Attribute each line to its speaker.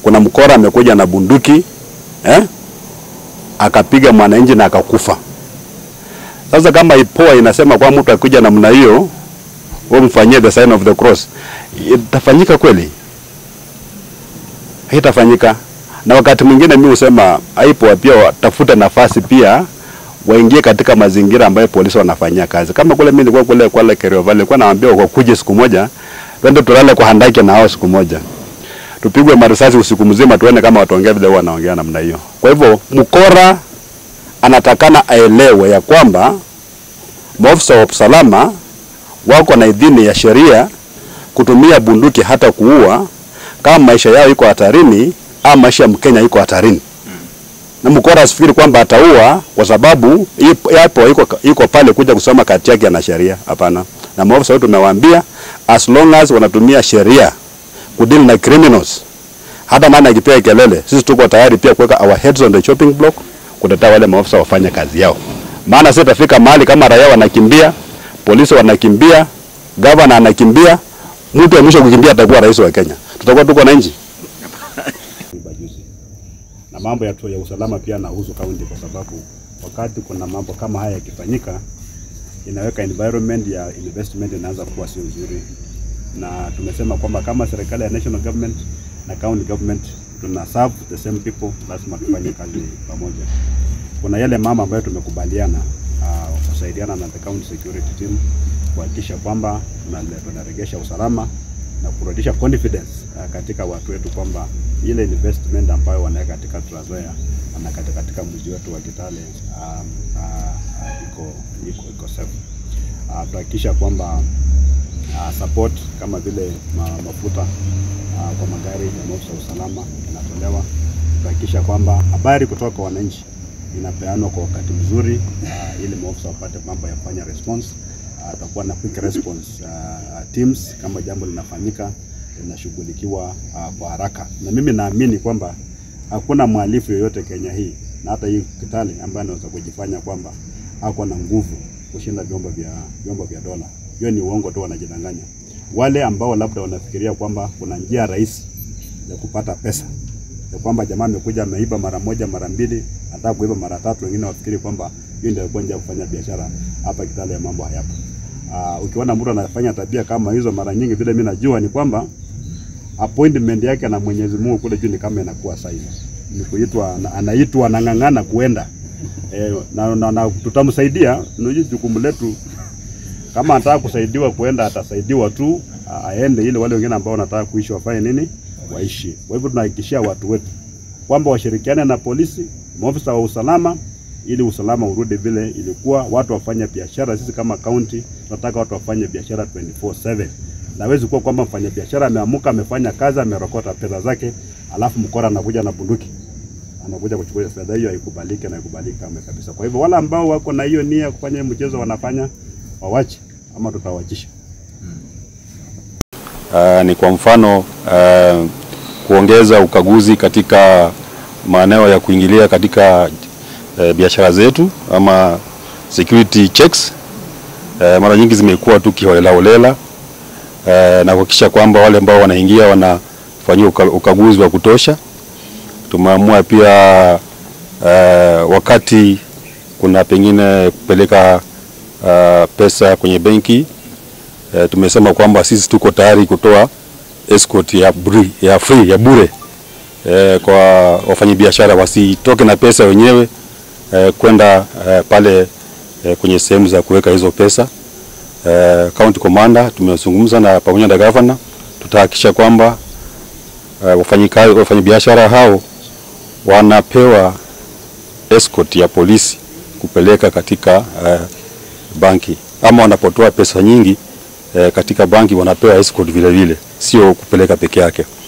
Speaker 1: kuna mkora amekuja na bunduki eh, akapiga mwananchi na akakufa. Sasa kama IPOA inasema kwa mtu akikuja namna hiyo, wewe mfanyie the sign of the cross, itafanyika kweli? Haitafanyika. Na wakati mwingine mimi husema IPOA pia watafuta nafasi pia waingie katika mazingira ambayo polisi wanafanyia kazi. Kama kule mimi nilikuwa kule kwa Kerio Valley, nilikuwa nawaambia wakuje siku moja, twende tulale kwa handaki na hao siku moja. Tupigwe marisasi usiku mzima tuone kama wataongea vile wanaongea namna hiyo. Kwa hivyo mkora anatakana aelewe ya kwamba maafisa wa usalama wako na idhini ya sheria kutumia bunduki hata kuua kama maisha yao iko hatarini au maisha ya Mkenya iko hatarini. Na mkora asifikiri kwamba ataua kwa sababu yapo iko iko pale kuja kusoma kati yake na sheria. Hapana. Na maafisa wetu tumewaambia as long as wanatumia sheria kudeal na criminals, hata nani akipiga kelele, sisi tuko tayari pia kuweka our heads on the chopping block kutetea wale maafisa wafanye kazi yao. Maana sisi tafika mahali kama raia wanakimbia, polisi wanakimbia, gavana anakimbia, mtu wa mwisho kukimbia atakuwa rais wa Kenya. Tutakuwa tuko na nchi na mambo ya, ya usalama pia nahusu kaunti, kwa sababu wakati kuna mambo kama haya yakifanyika, inaweka environment ya investment inaanza kuwa sio nzuri, na tumesema kwamba kama serikali ya national government na county government tuna serve the same people, lazima tufanye kazi pamoja. Kuna yale mama ambayo tumekubaliana uh, kusaidiana na the county security team kuhakikisha kwamba tunaregesha usalama na kurudisha confidence uh, katika watu wetu kwamba ile investment ambayo wanaweka katika Trans Nzoia na katika, katika mji wetu wa Kitale um, uh, iko iko iko safe. Uh, tuhakikisha kwamba uh, support kama vile ma, mafuta uh, kwa magari ya maafisa usalama inatolewa. Tuhakikisha kwamba habari kutoka kwa wananchi inapeanwa kwa wakati mzuri uh, ili maafisa wapate mambo ya kufanya response. Atakuwa uh, na quick response uh, teams kama jambo linafanyika linashughulikiwa uh, kwa haraka, na mimi naamini kwamba hakuna mhalifu yoyote Kenya hii na hata hii Kitale ambaye anaweza kujifanya kwamba ako na nguvu kushinda vyombo vya vyombo vya dola. Hiyo ni uongo tu, wanajidanganya. Wale ambao labda wanafikiria kwamba kuna njia rahisi ya kupata pesa ya kwamba jamaa amekuja ameiba mara moja mara mbili, anataka kuiba mara tatu, wengine wafikiri kwamba hiyo ndio njia ya kufanya biashara hapa Kitale. Ya mambo hayapo. Uh, ukiona mtu anafanya tabia kama hizo mara nyingi, vile mimi najua ni kwamba appointment yake na Mwenyezi Mungu kule juu ni kama inakuwa sahihi, ni kuitwa, anaitwa anang'ang'ana kuenda e, na, na, na tutamsaidia. Unajua jukumu letu, kama anataka kusaidiwa kuenda atasaidiwa tu aende, ili wale wengine ambao wanataka kuishi wafanye nini, waishi. Kwa hivyo tunahakikishia watu wetu kwamba washirikiane na polisi, maafisa wa usalama ili usalama urudi vile ilikuwa, watu wafanye biashara. Sisi kama county tunataka watu wafanye biashara 24/7. Nawezi kuwa kwamba mfanya biashara ameamuka, amefanya kazi, amerokota pesa zake, alafu mkora anakuja na bunduki anakuja kuchukua fedha hiyo, haikubaliki na haikubaliki kama kabisa. Kwa hivyo wale ambao wako na hiyo nia kufanya mchezo wanafanya wawache, ama tutawachisha.
Speaker 2: Uh, ni kwa mfano uh, kuongeza ukaguzi katika maeneo ya kuingilia katika uh, biashara zetu ama security checks. Uh, mara nyingi zimekuwa tu kiholelaholela uh, na kuhakikisha kwamba wale ambao wanaingia wanafanyiwa ukaguzi wa kutosha. Tumeamua pia uh, wakati kuna pengine kupeleka uh, pesa kwenye benki uh, tumesema kwamba sisi tuko tayari kutoa escort ya, buri, ya free ya bure uh, kwa wafanyabiashara wasitoke na pesa wenyewe uh, kwenda uh, pale uh, kwenye sehemu za kuweka hizo pesa. Uh, county commander tumezungumza na pamoja na governor, tutahakikisha kwamba uh, wafanyikazi wafanyabiashara hao wanapewa escort ya polisi kupeleka katika uh, banki ama wanapotoa pesa nyingi uh, katika banki wanapewa escort vile vile, sio kupeleka peke yake.